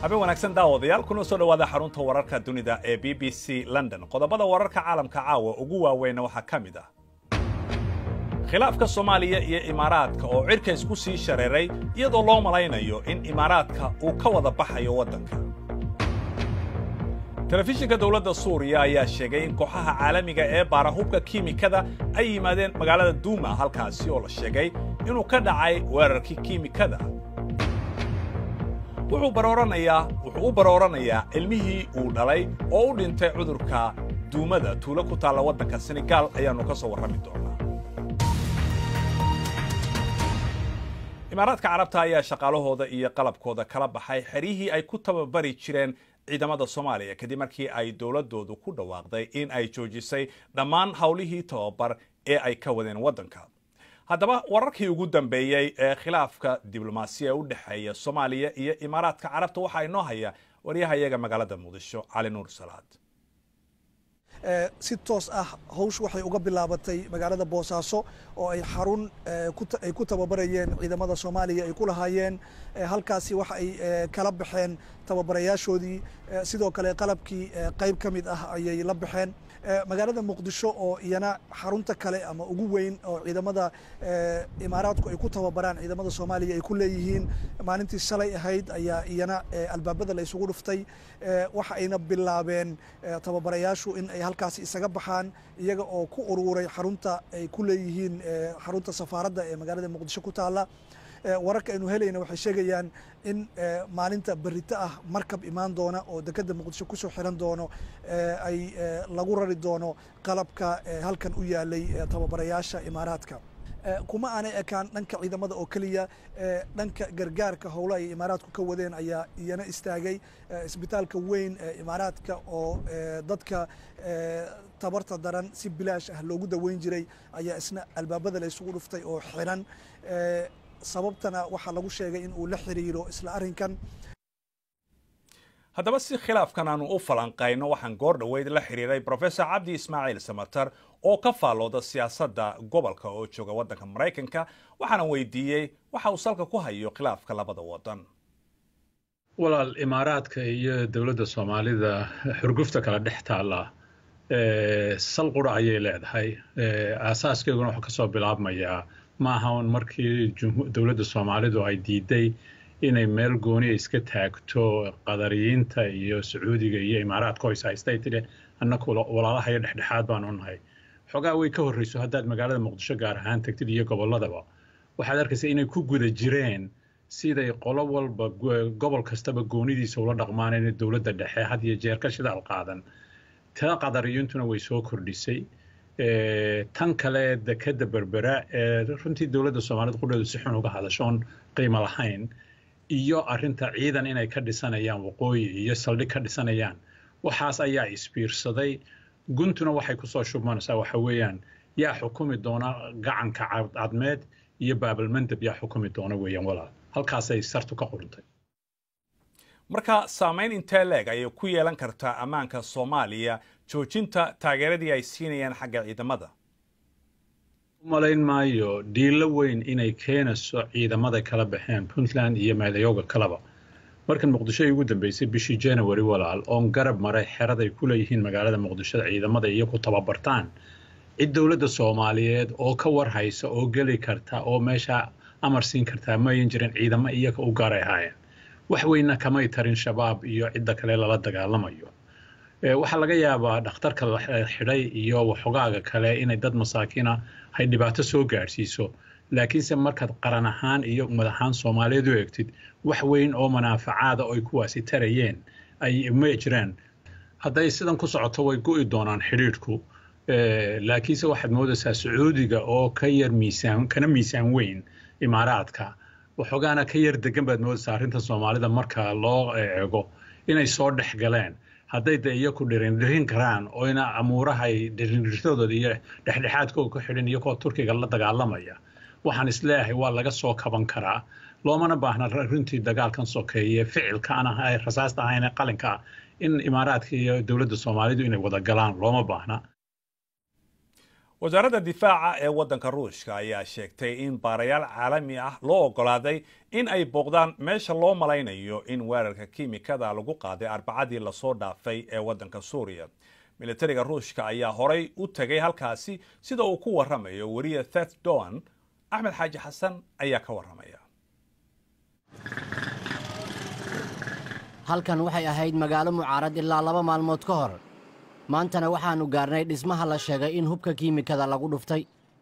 habeen wanaagsan daawadayaal kuna soo dhowaada xarunta wararka dunida ee b b c london qodobada wararka caalamka caawa ugu waaweyna waxaa ka mid ah khilaafka soomaaliya iyo imaaraadka oo cirka isku sii shareeray iyadoo loo malaynayo in imaaraadka uu ka wada baxayo waddanka telefishinka dowladda suuriya ayaa sheegay in kooxaha caalamiga ee baara hubka kiimikada ay yimaadeen magaalada duuma halkaasi oo la sheegay inuu ka dhacay weerarkii kiimikada wuxuu barooranayaa wuxuu u barooranayaa ilmihii uu dhalay oo u dhintay cudurka duumada tuulo ku taalla waddanka senegaal ayaannu ka soo warrami doonaa imaaraadka carabta ayaa shaqaalahooda iyo qalabkooda kala baxay xeryihii ay ku tababari jireen ciidamada soomaaliya kadib markii ay dowladdoodu ku dhawaaqday in ay joojisay dhammaan howlihii tababar ee ay ka wadeen waddanka haddaba wararkii ugu dambeeyey ee khilaafka diblomaasiya u dhexeeya soomaaliya iyo imaaraadka carabta waxaa inoo haya waryahayaga magaalada muqdisho cali nuur salaad si toos ah hawsh waxay uga bilaabatay magaalada boosaaso oo ay xarun ay ku tababarayeen ciidamada soomaaliya ay ku lahaayeen halkaasi waxa ay kala baxeen tababarayaashoodii sidoo kale qalabkii qayb ka mid ah ayay la baxeen magaalada muqdisho oo iyana xarunta kale ama ugu weyn oo ciidamada imaaraadku ay ku tababaraan ciidamada soomaaliya ay ku leeyihiin maalintii shalay ahayd ayaa iyana albaabada la isugu dhuftay waxa ayna bilaabeen tababarayaashu in ay halkaasi isaga baxaan iyaga oo ku uruuray xarunta ay ku leeyihiin xarunta safaaradda ee magaalada muqdisho ku taalla wararka aynu helayna waxay sheegayaan in maalinta berito ah markab imaan doona oo dekedda muqdisho kusoo xiran doono ay lagu rari doono qalabka halkan u yaalay tababarayaasha imaaraadka kuma aanay ekaan dhanka ciidamada oo keliya dhanka gargaarka howlo ay imaaraadku ka wadeen ayaa iyana istaagay isbitaalka weyn ee imaaraadka oo dadka tabarta daran si bilaash ah loogu daweyn jiray ayaa isna albaabada la isugu dhuftay oo xiran sababtana waxaa lagu sheegay in uu la xiriiro isla arrinkan haddaba si khilaafkan aanu u falanqayno waxaan goor dhoweyd la xiriiray professor cabdi ismaaciil samatar oo ka faallooda siyaasadda gobolka oo jooga waddanka maraykanka waxaana weydiiyey waxa uu salka ku hayo khilaafka labada waddan walaal imaaraadka iyo dowladda soomaalida xurgufta kala dhex taalla sal qura ayay leedahay aasaaskeeduna wuxuu kasoo bilaabmayaa ma aha un markii dowladda soomaalidu ay diiday inay meel gooniya iska taagto qadariyiinta iyo sacuudiga iyo imaaraadka hoys haystay tidhi annaku walaalahayo dhexdhexaad baanu nahay xoogaa way ka horreyso haddaad magaalada muqdisho gaar ahaan tagtid iyo gobolladaba waxaad arkaysa inay ku guda jireen siday qolo walba gobol kastaba goonidiisa ula dhaqmaan inay dowladda dhexe had iyo jeer ka shidaal qaadan ta qadariyintuna way soo kordhisay tan kale dekeda berbera ee runtii dowladda soomaalida qudheedu si xun uga hadashoon qiimo lahayn iyo arinta ciidan inay ka dhisanayaan waqooyi iyo saldhig ka dhisanayaan waxaas ayaa isbiirsaday guntuna waxay kusoo shubmanaysaa waxa weeyaan yaa xukumi doona gacanka cadmeed iyo baabalmandab yaa xukumi doona weeyaan walaal halkaasay sartu ka qurintay marka saamayn intee leeg ayay ku yeelan kartaa ammaanka soomaaliya joojinta taageeradii ay siinayaan xagga ciidamada umalayn maayo dhiilo weyn inay keenayso ciidamada kala baxeen puntland iyo meelayooga kaleba markan muqdisho ay ugu dambeysay bishii january walaal oon garab maray xeraday ku leeyihiin magaalada muqdisho ciidamada iyo ku tababartaan cid dowladda soomaaliyeed oo ka warhaysa oo geli karta oo meesha amar siin kartaa mayan jirin ciidamo iyaga u gaaray ahaayeen wax weynna kamay tarin shabaab iyo cidda kale lala dagaalamayo waxaa laga yaabaa dhakhtarka la xidhay iyo waxogaaga kale inay dad masaakiina hay dhibaato soo gaadhsiiso laakiinse markaad qaran ahaan iyo ummad ahaan soomaaliyeed u eegtid wax weyn oo manaafacaada oy kuwaasi tarayeen ay ma jiraan hadday sidan ku socoto way go'i doonaan xidhiidhku laakiinse waxaad moodaysaa sacuudiga oo ka yar miisaan kana miisaan weyn imaaraadka waxoogaana ka yar degan baad moodaysaa arrinta soomaalida marka loo eego inay soo dhex galeen hadday de iyaku dhirindhirin karaan oyna amuurahay dhirindhirtadooda iyo dhexdhexaadkooga ku xidhin iyagoo turkiga la dagaalamaya waxaan isleeyahay waa laga soo kaban karaa loomana baahna runtii dagaalkan sokeeye ficilkaan ah ee rasaasta ahayn ee qalinka ah in imaaraadka iyo dowladda soomaalidu inay wada galaan looma baahna wasaaradda difaaca ee waddanka ruushka ayaa sheegtay in baarayaal caalami ah loo oggolaaday in ay booqdaan meesha loo malaynayo in weerarka kiimikada lagu qaaday arbacadii lasoo dhaafay ee waddanka suuriya militariga ruushka ayaa horay u tegay halkaasi sida uu ku warramayo weriye thet doan axmed xaaji xasan ayaa ka warramaya halkan waxay ahayd magaalo mucaarad ilaa laba maalmood ka hor maantana waxaannu gaarnay dhismaha la sheegay in hubka kiimikada lagu dhuftay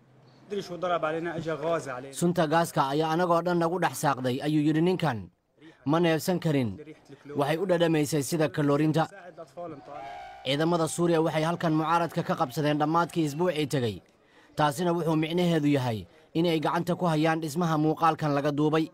sunta gaaska ayaa anagoo dhan nagu dhex saaqday ayuu yidhi ninkan ma neebsan karin waxay u dhadhamaysay sida kaloorinta ciidamada suuriya waxay halkan mucaaradka ka qabsadeen dhammaadkii isbuucii tegey taasina wuxuu micnaheedu yahay inay gacanta ku hayaan dhismaha muuqaalkan laga duubay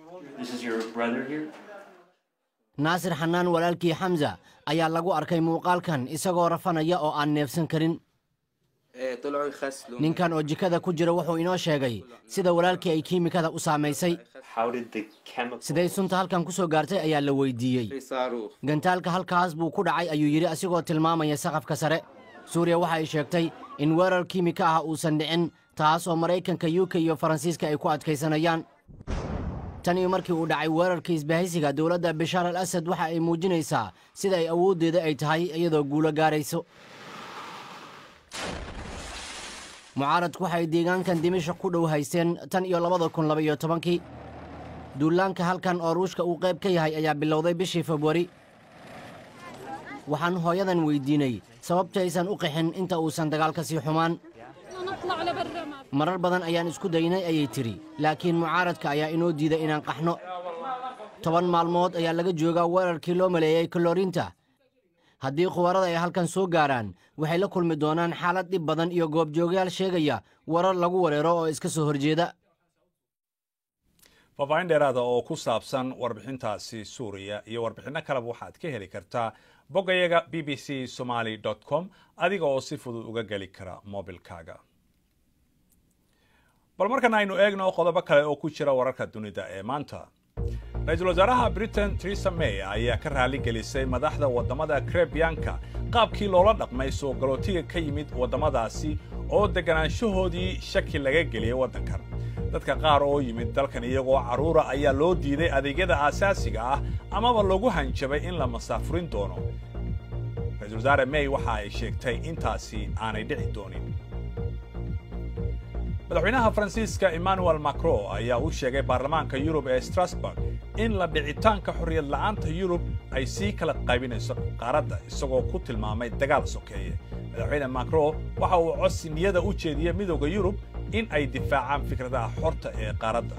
naasir xanaan walaalkii xamsa ayaa lagu arkay muuqaalkan isagoo rafanaya oo aan neefsan karin ninkan oo jikada ku jira wuxuu inoo sheegay sida walaalkii ay kiimikada u saamaysay siday sunta halkan ku soo gaartay ayaa la weydiiyey gantaalka halkaas buu ku dhacay ayuu yidhi asigoo tilmaamaya saqafka sare suuriya waxa ay sheegtay in weerar kiimika ah uusan dhicin taas oo maraykanka u k iyo faransiiska ay ku adkaysanayaan tan iyo markii uu dhacay weerarkii isbahaysiga dowladda bishaar al asad waxa ay muujinaysaa sida ay awooddeeda ay tahay iyadoo guulo gaarayso mucaaradku waxay deegaankan dimashaq ku dhow haysteen tan iyo labada kun labaiyo tobankii duulaanka halkan oo ruushka uu qayb ka yahay ayaa bilowday bishii februari waxaan hooyadan weyddiinay sababtaysan u qixin inta uusan dagaalka sii xumaan marar badan ayaan isku daynay ayay tidhi laakiin mucaaradka ayaa inoo diiday inaan qaxno toban maalmood ayaa laga joogaa weerarkii loo maleeyey kaloorinta haddii khubarada ay halkan soo gaaraan waxay la kulmi doonaan xaalad dhib badan iyo goobjoogayaal sheegaya warar lagu wareero oo iska soo horjeeda faahfaahin dheeraada oo ku saabsan warbixintaasi suuriya iyo warbixinno kaleba waxaad ka heli kartaa boggayaga b b c somaly com adiga oo si fudud uga geli kara mobilkaaga bal markan aynu eegno qodobo kale oo ku jira wararka dunida ee maanta ra-iisul wasaaraha britain teresa may ayaa ka raali gelisay madaxda waddamada karebiyanka qaabkii loola dhaqmay soo galootiga ka yimid waddamadaasi oo deganaanshahoodii shaki laga geliyey waddankan dadka qaar oo yimid dalkan iyagoo carruura ayaa loo diiday adeegyada aasaasiga ah amaba lagu hanjabay in la masaafurin doono ra-isul wasaare may waxa ay sheegtay intaasi aanay dhici doonin madaxweynaha faransiiska emmanuel macron ayaa u sheegay baarlamaanka yurub ee strasburg in la dhicitaanka xorriyad la'aanta yurub ay sii kala qaybinayso qaaradda isagoo ku tilmaamay dagaal sokeeye madaxweyne macron waxa uu codsi niyada u jeediyey midooda yurub in ay difaacaan fikradaha xorta ee qaaradda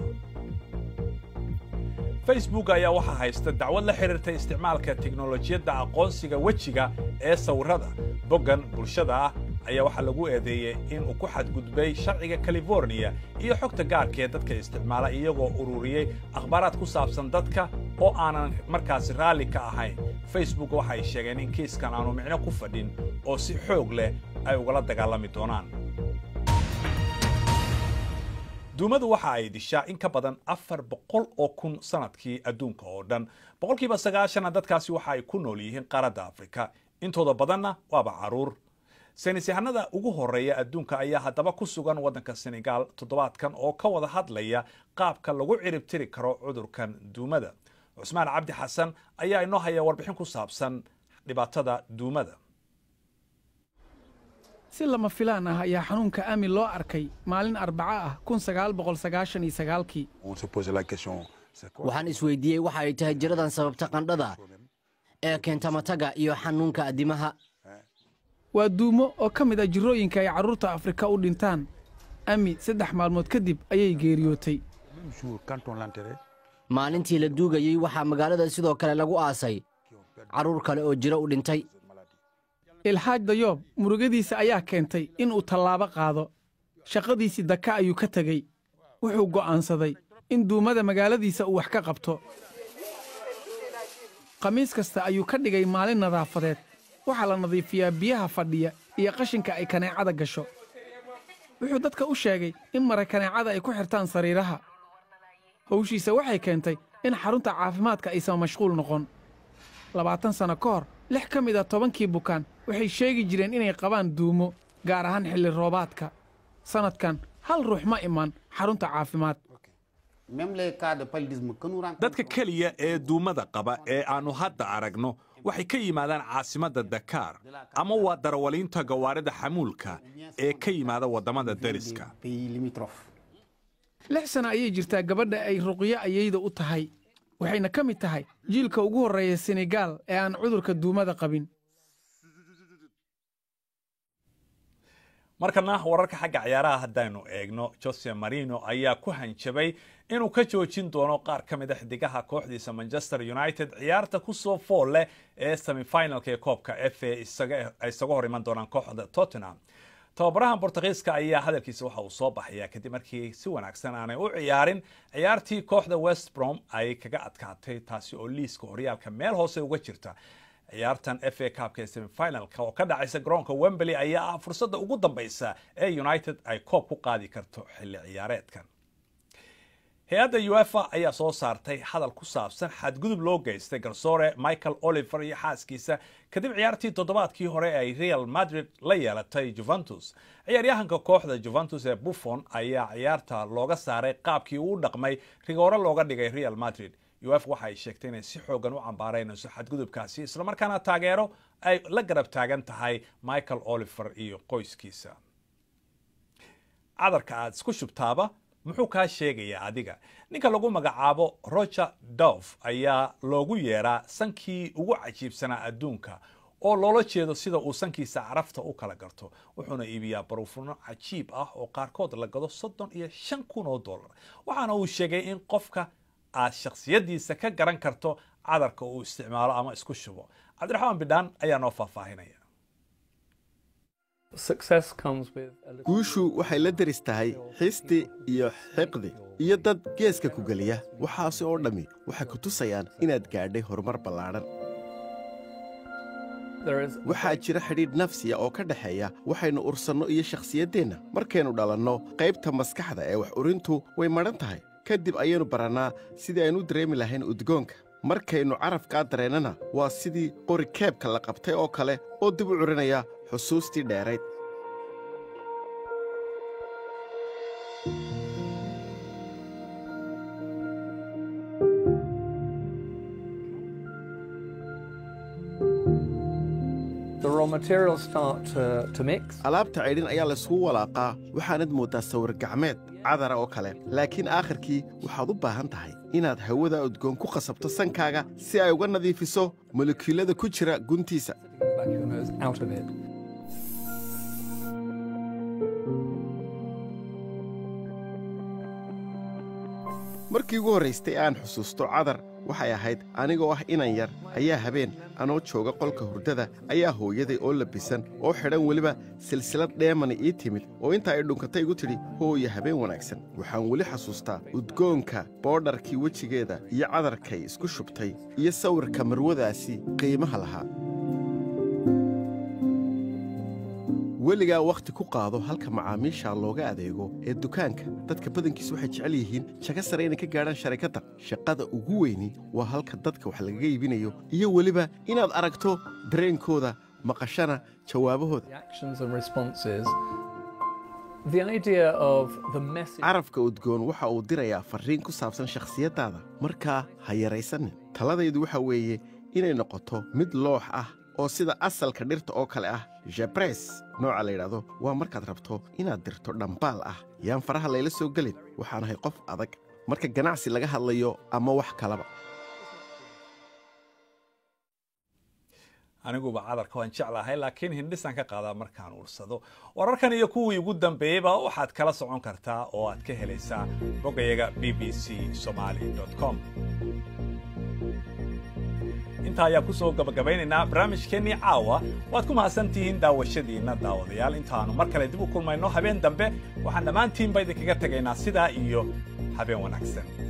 facebook ayaa waxaa haysta dacwad la xidhiirta isticmaalka teknolojiyadda aqoonsiga wejiga ee sawirrada boggan bulshada ah ayaa waxaa lagu eedeeyey in uu ku xadgudbay sharciga californiya iyo xogta gaarka ee dadka isticmaala iyagoo ururiyey akhbaaraad ku saabsan dadka oo aanan markaasi raalli ka ahayn facebook waxay sheegeen in kiiskan aanu micno ku fadhin oo si xoog leh ay ugala dagaalami doonaan duumadu waxa ay dishaa in ka badan afar boqol oo kun sanadkii adduunka oo dhan boqolkiiba sagaashana dadkaasi waxa ay ku nool yihiin qaaradda afrika intooda badanna waaba carruur saynis yahanada ugu horeeya adduunka ayaa haddaba ku sugan waddanka senegal toddobaadkan oo ka wada hadlaya qaabka lagu ciribtiri karo cudurkan duumada cusmaan cabdi xasan ayaa inoo haya warbixin ku saabsan dhibaatada duumada si lama filaan ah ayaa xanuunka amin loo arkay maalin arbaco ah kun sagaal boqol sagaashan iyo sagaalkii waxaan isweydiiyey waxa ay tahay jiradan sababta qandhada ee keenta mataga iyo xanuunka addimaha waa duumo oo ka mid ah jirrooyinka ay carruurta afrika u dhintaan ami saddex maalmood kadib ayay geeriyootay maalintii la duugayey waxaa magaalada sidoo kale lagu aasay carruur kale oo jiro u dhintay ilxaaj dayoob murugadiisa ayaa keentay inuu tallaabo qaado shaqadiisii daka ayuu ka tegey wuxuu go'aansaday in duumada magaaladiisa uu wax ka qabto khamiis kasta ayuu ka dhigay maalin nadaafadeed waxaa la nadiifiyaa biyaha fadhiya iyo qashinka ay kaneecada gasho wuxuu dadka u sheegay in mara kaneecada ay ku xirtaan sariiraha hawshiisa waxay keentay in xarunta caafimaadka aysan mashquul noqon labaatan sanno ka hor lix ka mid a tobankii bukaan waxay sheegi jireen inay qabaan duumo gaar ahaan xilli roobaadka sannadkan hal ruux ma iman xarunta caafimaad dadka keliya ee duumada qaba ee aannu hadda aragno waxay ka yimaadaan caasimadda dakaar ama waa darawaliinta gawaarida xamuulka ee ka yimaada waddamada deriska lix sana ayay jirtaa gabadha ay ruqyo ayayda u tahay waxayna ka mid tahay jiilka ugu horreeya senegaal ee aan cudurka duumada qabin markana wararka xagga ciyaaraha haddaynu eegno jose marino ayaa ku hanjabay inuu ka joojin doono qaar ka mid a xidigaha kooxdiisa manchester united ciyaarta kusoo fool leh ee semifinalka ee koobka f a ay isaga hor iman doonaan kooxda tottenham tababarahan bortugiiska ayaa hadalkiisa waxa uu soo baxayaa kadib markii si wanaagsan aanay u ciyaarin ciyaartii kooxda west brom ay kaga adkaatay taasi oo liiska horyaalka meel hoose uga jirta ciyaartan f a cupka ee semifinalka oo ka dhacaysa garoonka wembley ayaa ah fursadda ugu dambeysa ee united ay koob ku qaadi karto xilli ciyaareedkan hay-adda uefa ayaa soo saartay hadal ku saabsan xadgudub loo geystay garsoore michael oliver iyo xaaskiisa kadib ciyaartii toddobaadkii hore ay real madrid la yeelatay juventus ciyaaryahanka kooxda juventus ee buffon ayaa ciyaarta looga saaray qaabkii uu dhaqmay rigoore looga dhigay real madrid uf waxa ay sheegtay inay si xoogan u cambaaraynayso xadgudubkaasi islamarkaana taageero ay la garab taagan tahay michael oliver iyo qoyskiisa cadarka aad isku shubtaaba muxuu kaa sheegayaa adiga ninka lagu magacaabo roger dof ayaa loogu yeeraa sankii ugu cajiibsanaa adduunka oo loola jeedo sida uu sankiisa carafta u kala garto wuxuuna iibiyaa baruufuno cajiib ah oo qaarkood la gado soddon iyo shan kun oo dollar waxaana uu sheegay in qofka aad shakhsiyadiisa ka garan karto cadarka uu isticmaalo ama isku shubo cabdiraxmaan bidhaan ayaa noo faahfaahinaya guushu waxay la deris tahay xisti iyo xiqdi iyo dad geeska ku geliya waxaasi oo dhammi waxay ku tusayaan inaad gaadhay horumar ballaadhan waxaa jira xidhiidh nafsiya oo ka dhexeeya waxaynu ursanno iyo shakhsiyaddeenna markaynu dhalanno qaybta maskaxda ee wax urintu way madhan tahay kadib ayaynu barannaa sidii aynu u dareemi lahayn udgoonka markaynu carafkaa dareennana waa sidii qori keebka la qabtay oo kale oo dib u curinaya xusuustii dheerayd alaabta caydhin ayaa laysugu walaaqaa waxaanad mooddaa sawir gacmeed cadara oo kale laakiin aakhirkii waxaad u baahan tahay inaad hawada udgoon ku qasabto sankaaga si ay uga nadiifiso molekiyulada ku jira guntiisa markii ugu horraystay aan xusuusto cadar waxay ahayd anigoo ah inan yar ayaa habeen anoo jooga qolka hurdada ayaa hooyaday oo labisan oo xidhan weliba silsilad dheemani ii timid oo intaa ay dhunkatay igu tidhi hooya habeen wanaagsan waxaan weli xasuustaa udgoonka boodharkii wejigeeda iyo cadarkay isku shubtay iyo sawirka marwadaasi qiimaha lahaa weligaa wakhti ku qaado halka macaamiisha looga adeego ee dukaanka dadka badankiis waxay jecel yihiin jago sare inay ka gaadhaan sharikadda shaqada ugu weyni waa halka dadka wax lagaga iibinayo iyo weliba inaad aragto dareenkooda maqashana jawaabahooda carafka udgoon waxa uu dirayaa farriin ku saabsan shakhsiyaddaada markaa ha yaraysanin taladaydu waxa weeye inay noqoto mid loox ah oo sida asalka dhirta oo kale ah jabres nooca la yidhaahdo waa markaad rabto inaad dirto dhambaal ah yaan faraha layla soo gelin waxaanahay qof adag marka ganacsi laga hadlayo ama wax kalaba aniguba cadarka waan jeclahay laakiin hindhisaan ka qaadaa markaan uursado wararkan iyo kuwii ugu dambeeyeyba waxaad kala socon kartaa oo aad ka helaysaa bogayaga b b c somaali com intaa ayaa ku soo gabagabaynaynaa barnaamijkeennii caawa waad ku mahadsan tihiin daawashadiinna daawadayaal intaannu mar kale dib u kulmayno habeen dambe waxaan dhammaantiinba idinkaga tegaynaa sidaa iyo habeen wanaagsan